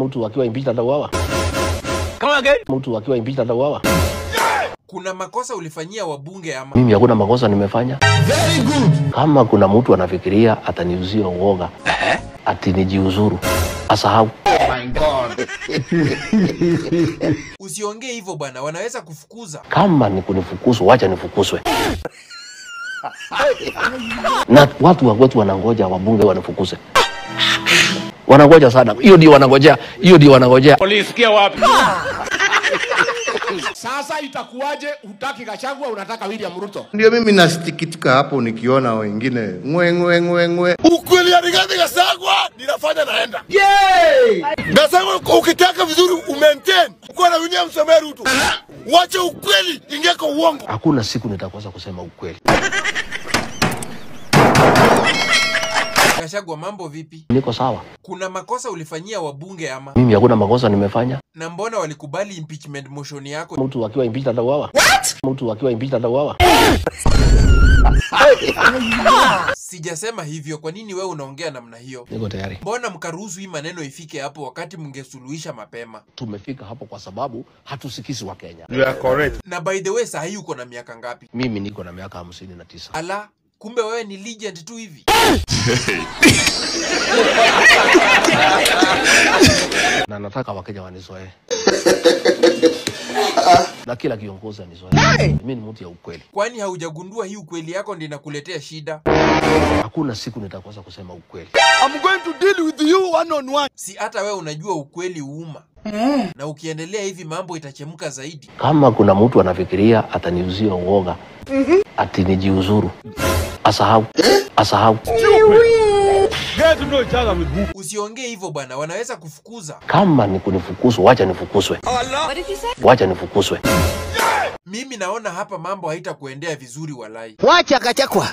Mtu akiwa impeached atauawa. Mtu akiwa impeached atauawa. Kuna makosa ulifanyia wabunge ama? Mimi hakuna makosa nimefanya. Very good. Kama kuna mtu anafikiria ataniuzia uoga ati nijiuzuru, asahau. Usiongee hivyo bwana, wanaweza kufukuza. Kama ni kunifukuzwa, wacha nifukuzwe. na watu wa kwetu wanangoja wabunge wanifukuze, wanangoja sana. Hiyo ndio wanangojea, hiyo ndio wanangojea. Ulisikia wapi? Sasa itakuwaje? Hutaki Gachagua, unataka William Ruto. Ndio mimi nasikitika hapo nikiona wengine ngwe ngwe ngwe ngwe. Ukweli ya Rigathi Gachagua ninafanya naenda. Gachagua ukitaka vizuri umaintain uko na William Samoei Ruto. Wacha ukweli ingia kwa uongo. Hakuna siku nitakosa kusema ukweli. Gachagua, mambo vipi? Niko sawa, Kuna makosa ulifanyia wabunge ama? mimi hakuna makosa nimefanya. Na mbona walikubali impeachment motion yako? Mtu akiwa impeached atauawa. Mtu akiwa impeached atauawa. Sijasema hivyo. Kwa nini wewe unaongea namna hiyo? Niko tayari. Mbona mkaruhusu hii maneno ifike hapo wakati mngesuluhisha mapema? Tumefika hapo kwa sababu hatusikizi wa Kenya. You are correct. Na by the way, saa hii uko na miaka ngapi? Mimi niko na miaka hamsini na tisa. Ala, kumbe wewe ni legend tu hivi. na nataka Wakenya wanizoee na kila kiongozi anizoee. Mimi ni mtu ya ukweli, Kwani haujagundua hii ukweli yako ndio inakuletea shida? hakuna siku nitakosa kusema ukweli. I'm going to deal with you one on one. Si hata wewe unajua ukweli uuma, na ukiendelea hivi mambo itachemka zaidi. Kama kuna mtu anafikiria ataniuzia uoga ati nijiuzuru, asahau, asahau. Get to know each other with who? Usiongee hivyo bwana, wanaweza kufukuza. Kama ni kunifukuzwa, wacha nifukuzwe, What did you say? wacha nifukuzwe. Mimi naona hapa mambo haitakuendea vizuri walai. Wacha Gachagua.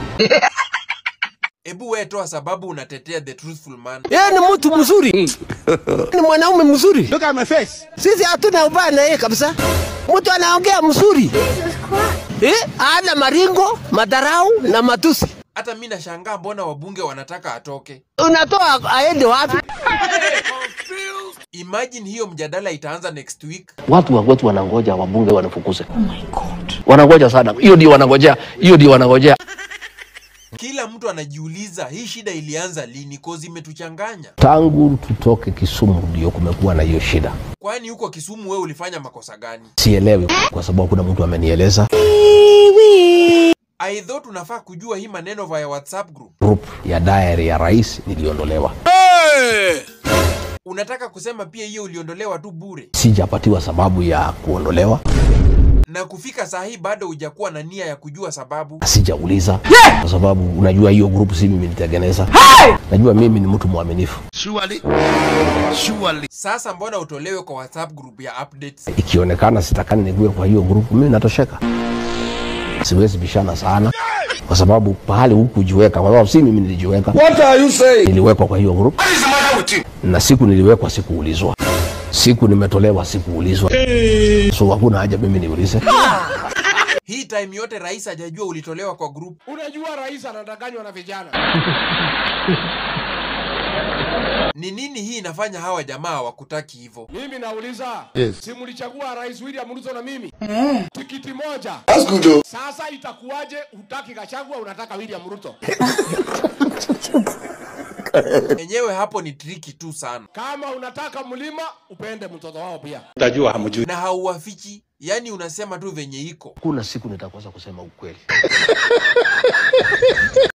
Ebu wewe toa sababu unatetea the truthful man. Yeye ni mtu mzuri. Ni mwanaume mzuri. Look at my face. Sisi hatuna ubaya na yeye kabisa. Mtu anaongea mzuri. Eh, ana maringo, madarau na matusi. Hata mimi nashangaa mbona wabunge wanataka atoke. Unatoa aende wapi? Imagine hiyo mjadala itaanza next week. Watu wa kwetu wanangoja wabunge wanifukuze. Wanangoja sana, hiyo ndio wanangojea, hiyo ndio wanangojea. Kila mtu anajiuliza hii shida ilianza lini, kozi imetuchanganya. Tangu tutoke Kisumu ndio kumekuwa na hiyo shida. Kwani huko Kisumu wewe ulifanya makosa gani? Sielewi kwa sababu hakuna mtu amenieleza. I thought unafaa kujua hii maneno via WhatsApp group. Group ya diary ya rais niliondolewa, Unataka kusema pia hiyo uliondolewa tu bure, sijapatiwa sababu ya kuondolewa, na kufika saa hii bado hujakuwa na nia ya kujua sababu. sijauliza kwa sababu unajua hiyo group si mimi nilitengeneza. Najua mimi ni mtu mwaminifu. Surely. Surely. Sasa mbona utolewe kwa WhatsApp group ya updates? Ikionekana sitakani nikuwe kwa hiyo group, mimi natosheka. Siwezi bishana sana kwa sababu pahali hukujiweka, kwa sababu si mimi nilijiweka, What are you saying? niliwekwa kwa hiyo group, What is the matter with you? na siku niliwekwa sikuulizwa, siku nimetolewa sikuulizwa, so hakuna haja mimi niulize. Hii time yote rais hajajua ulitolewa kwa group. Unajua rais anadanganywa na vijana. Ni nini hii inafanya hawa jamaa hawakutaki hivyo? Mimi nauliza, Yes. si mlichagua rais William Ruto na mimi tikiti moja. That's good though. Sasa itakuwaje? Hutaki Gachagua, unataka William Ruto. Enyewe hapo ni triki tu sana, Kama unataka mlima, upende mtoto wao pia. Utajua hamjui. na hauwafichi, yaani unasema tu venye iko. Hakuna siku nitakosa kusema ukweli.